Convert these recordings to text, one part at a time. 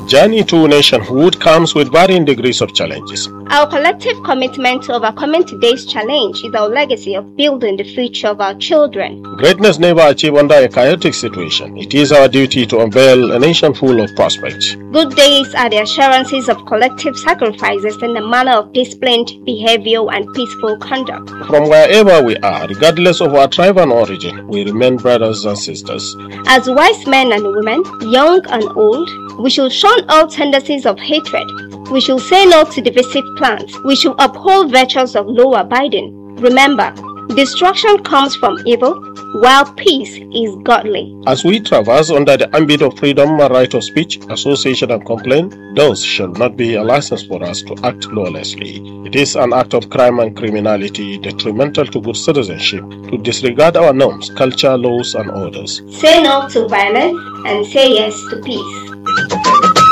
journey to nationhood comes with varying degrees of challenges. Our collective commitment to overcoming today's challenge is our legacy of building the future of our children. Greatness never achieved under a chaotic situation. It is our duty to unveil a nation full of prospects. Good days are the assurances of collective sacrifices in the manner of disciplined behavior and peaceful conduct. From wherever we are, regardless of our tribe and origin, we remain brothers and sisters. As wise men and women, young and old, we should shun all tendencies of hatred. We should say no to divisive plans. We should uphold virtues of law abiding. Remember, destruction comes from evil, while peace is godly. As we traverse under the ambit of freedom and right of speech, association, and complaint, those shall not be a license for us to act lawlessly. It is an act of crime and criminality detrimental to good citizenship to disregard our norms, culture, laws, and orders. Say no to violence and say yes to peace.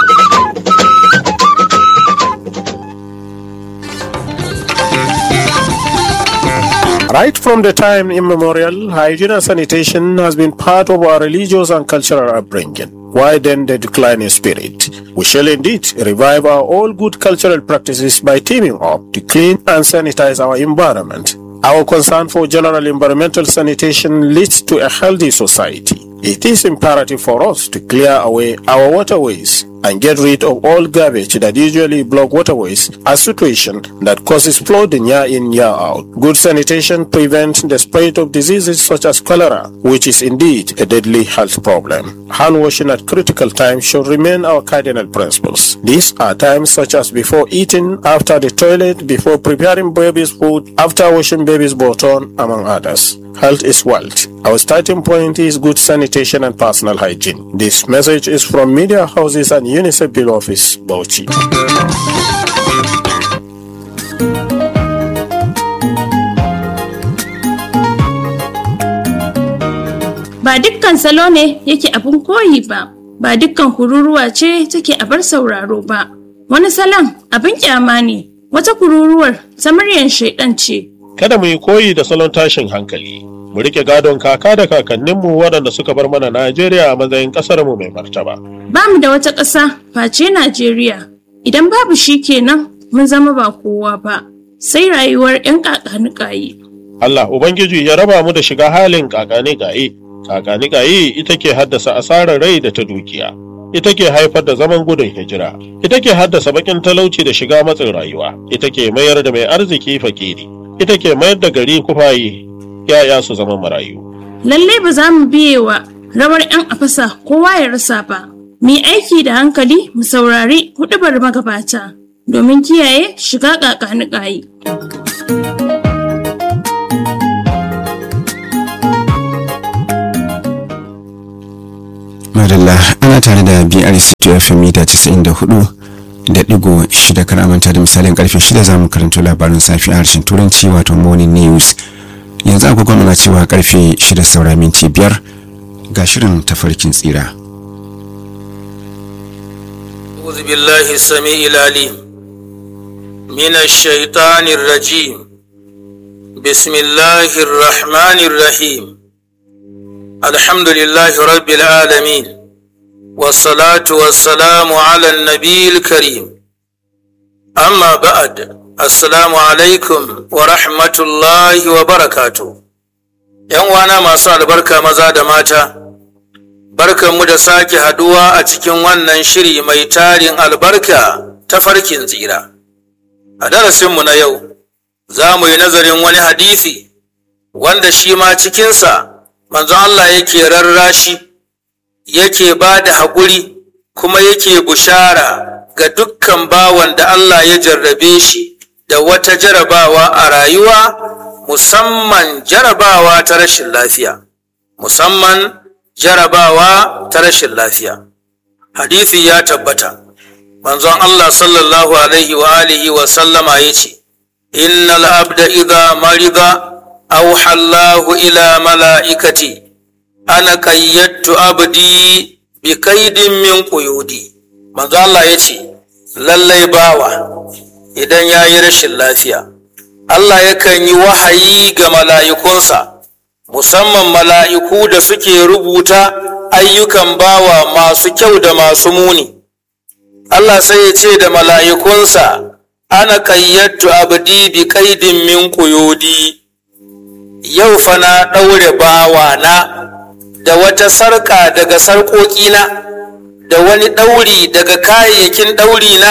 Right from the time immemorial, hygiene and sanitation has been part of our religious and cultural upbringing. Why then the decline in spirit? We shall indeed revive our all good cultural practices by teaming up to clean and sanitize our environment. Our concern for general environmental sanitation leads to a healthy society. It is imperative for us to clear away our waterways and get rid of all garbage that usually block waterways, a situation that causes flooding year in, year out. Good sanitation prevents the spread of diseases such as cholera, which is indeed a deadly health problem. Hand washing at critical times should remain our cardinal principles. These are times such as before eating, after the toilet, before preparing baby's food, after washing baby's bottom, among others. Health is wealth. Our starting point is good sanitation and personal hygiene. This message is from Media Houses and UNICEF Bill Office, Bauchi. Ba dukkan salo ne yake abin koyi ba, ba dukkan kururuwa ce take abar sauraro ba. Wani salon abin kyama ne, wata kururuwar ta muryar shaidan ce. Kada mu yi koyi da salon tashin hankali. Mu rike gadon kaka da kakanninmu waɗanda suka bar mana Najeriya a matsayin ƙasarmu mai martaba. Ba mu da wata ƙasa face Najeriya. Idan babu shi kenan mun zama ba kowa ba, sai rayuwar 'yan ƙaƙanuƙayi. Allah Ubangiji ya raba mu da shiga halin kakani gaye. Kakani gaye ita ke haddasa asarar rai da ta dukiya. Ita ke haifar da zaman gudun hijira. Ita ke haddasa bakin talauci da shiga matsin rayuwa. Ita ke mayar da mai arziki fakiri. Ita ke mayar da gari kufaye. Yaya su zama marayu. Lallai ba za mu biye wa rawar 'yan afasa kowa ya rasa ba. Mu yi aiki da hankali mu saurari huɗubar magabata domin kiyaye shiga ƙaƙanuƙayi. madalla ana tare da brc fm mita 94 da digo shida kan manta da misalin karfe shida za mu karanto labarin safi a harshen turanci wato morning news yanzu agogon muna cewa karfe shida saura minti biyar ga shirin tafarkin tsira أعوذ بالله السميع العليم من الشيطان الرجيم بسم الله الرحمن الرحيم الحمد لله رب العالمين والصلاة والسلام على النبي الكريم أما بعد السلام عليكم ورحمة الله وبركاته ‘Yan wana masu albarka maza da mata, barkanmu da sake haduwa a cikin wannan shiri mai tarin albarka ta farkin tsira. A darasinmu na yau, za mu yi nazarin wani hadisi wanda shi ma cikinsa manzon Allah yake rarrashi yake ba da haƙuri kuma yake bushara ga dukkan bawan da Allah ya jarrabe shi da wata jarabawa a rayuwa musamman jarabawa ta rashin lafiya musamman jarabawa ta rashin lafiya hadisi ya tabbata manzon Allah sallallahu alaihi wa alihi wa sallama ya ce innal abda idha marida أوحى الله إلى ملائكتي أنا قيدت أبدي بكيد من قيودي manzo Allah ya ce lallai bawa idan ya yi rashin lafiya Allah yakan yi wahayi ga mala'ikunsa musamman mala'iku da suke rubuta ayyukan bawa masu kyau da masu muni Allah sai ya ce da mala'ikunsa ana ƙayyattu abdi bi kaidin min ƙuyudi yau fa na ɗaure bawana da wata sarƙa daga sarƙoƙina da wani ɗauri daga kayayyakin ɗaurina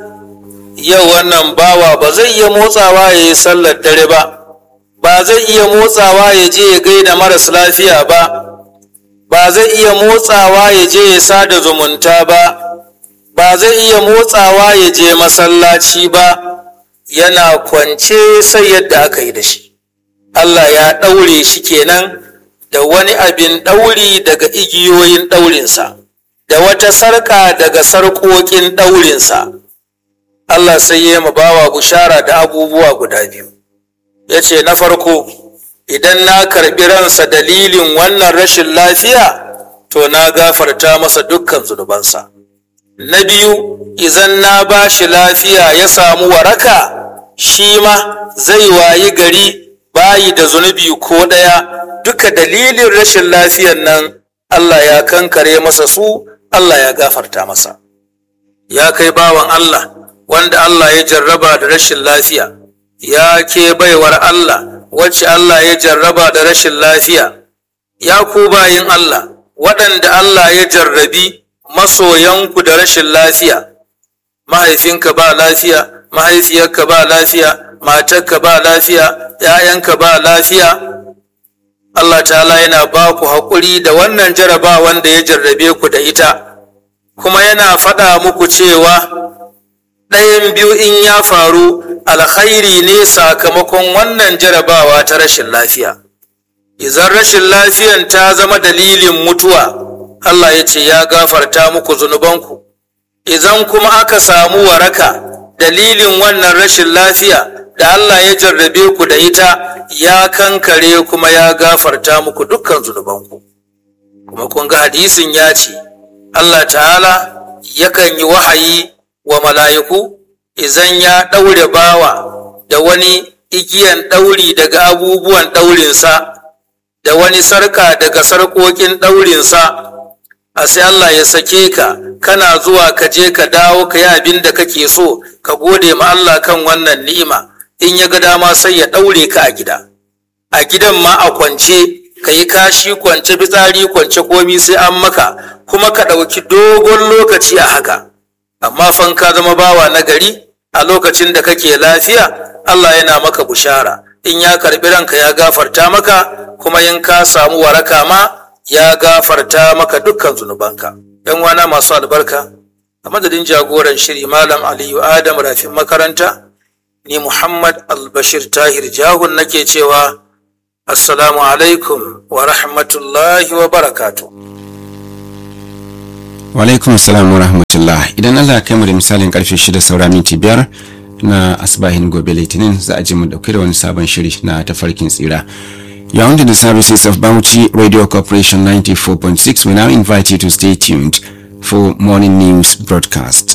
yau wannan bawa ba zai iya motsawa ya yi sallar dare ba ba zai iya motsawa ya je ya gaida maras lafiya ba ba zai iya motsawa ya je ya sada zumunta ba ba zai iya motsawa ya je masallaci ba yana kwance sai yadda aka yi da shi Allah ya ɗaure shi kenan da wani abin ɗauri daga igiyoyin ɗaurinsa da wata sarƙa daga sarƙoƙin ɗaurinsa Allah sai ya ma bawa bushara da abubuwa guda biyu ya ce na farko idan na karɓi ransa dalilin wannan rashin lafiya to na gafarta masa dukkan zunubansa na biyu idan na ba shi lafiya ya samu waraka shi ma zai wayi gari bayi da zunubi ko ɗaya duka dalilin rashin lafiyan nan Allah ya kankare masa su Allah ya gafarta masa ya kai bawan Allah wanda Allah ya jarraba da rashin lafiya ya ke baiwar Allah wacce Allah ya jarraba da rashin lafiya ya ku bayin Allah waɗanda Allah ya jarrabi masoyanku da rashin lafiya mahaifinka ba lafiya mahaifiyarka ba lafiya matarka ba lafiya ‘ya'yanka ba lafiya Allah ta'ala yana ba ku haƙuri da wannan jaraba wanda ya jarrabe ku da ita kuma yana faɗa muku cewa ɗayan biyu in ya faru alkhairi ne sakamakon wannan jarabawa ta rashin lafiya idan rashin lafiyan ta zama dalilin mutuwa Allah ya ce ya gafarta muku zunubanku idan kuma aka samu waraka dalilin wannan rashin lafiya da Allah ya jarrabe ku da ita ya kankare kuma ya gafarta muku dukkan zunubanku kuma kun ga hadisin ya ce Allah ta'ala yakan yi wahayi wa mala'iku izan ya ɗaure bawa da wani igiyan ɗauri daga abubuwan ɗaurinsa da wani sarka daga sarƙoƙin ɗaurinsa a sai Allah ya sake ka kana zuwa ka je ka dawo ka yi abin da kake so ka gode ma Allah kan wannan ni'ima in ya ga dama sai ya ɗaure ka a gida a gidan ma a kwance ka yi kashi kwance fitsari kwance komi sai an maka kuma ka ɗauki dogon lokaci a haka amma fan ka zama bawa na gari a lokacin da kake lafiya Allah yana maka bushara in ya karɓi ranka ya gafarta maka kuma in ka samu waraka ma ya gafarta maka dukkan zunubanka yan wana masu albarka a madadin jagoran shiri malam aliyu adam rafin makaranta ni muhammad albashir tahir jahun nake cewa assalamu alaikum wa rahmatullahi wa barakatuh Walaikum salam wa rahmatullah idan Allah kai mu da misalin karfe shida saura minti biyar na asbahin gobe litinin za a ji mu dauke da wani sabon shiri na tafarkin tsira. You are under the services of Bauchi Radio Corporation 94.6. We now invite you to stay tuned for morning news broadcast.